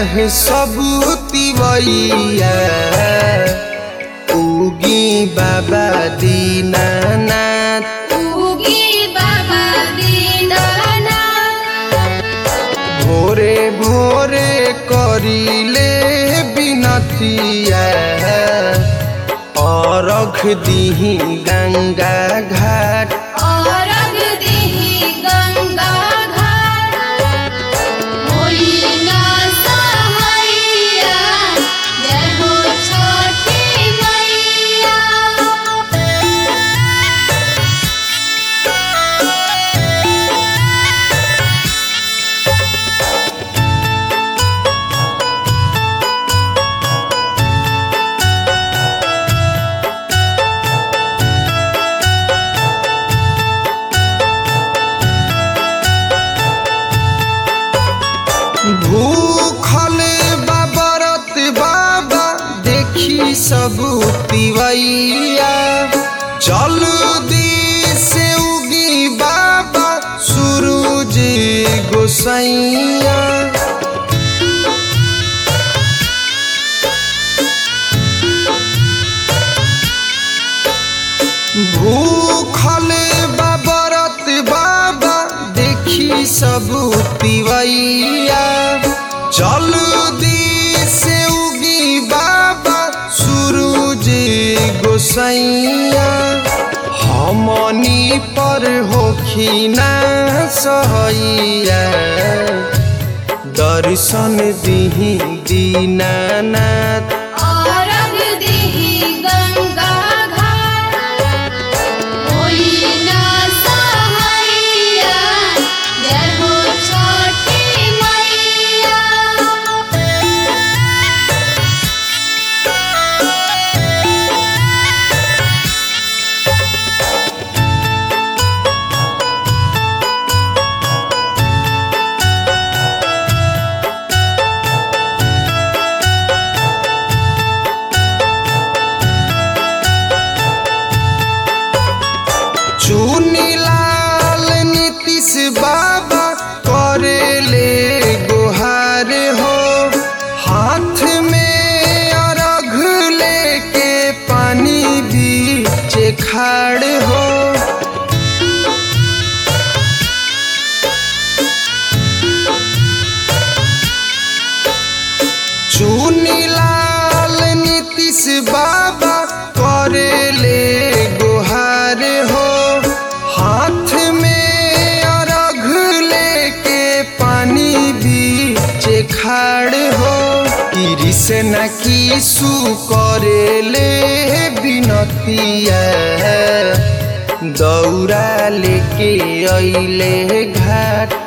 है सब तिवैया उगी बाबा दीनानाथ उगी बाबा दीनानाथ भोरे भोरे करिले बिनतिया अरख दिही गंगा घाट अरग दिही गंगा घाट होइना सहैया जय हो छठी मैया भूखल बाबरत बाबा देखी सब तिवैया जल्दी से उगी बाबा सूरज गोसैया भूखल बाबरत बाबा देखी सब तिवैया जल्दी से उगी बाबा सूरज गोसैया हमनी पर होखिना सहैया दर्शन दिही दीनानाथ अरग दिही गंगा घाट होइना सहैया जय हो छठी मैया चुनीलाल नीतीश बाबा करेले गुहार हो हाथ में अर्घ लेके पानी बीच खाड़ हो चुनीलाल नीतीश बाबा करेले गुहार हो हाथ में अर्घ लेके पानी बीच खाड़ हो कृष्ण किसु करेले बिनतिया दौरा लेके अइले घाट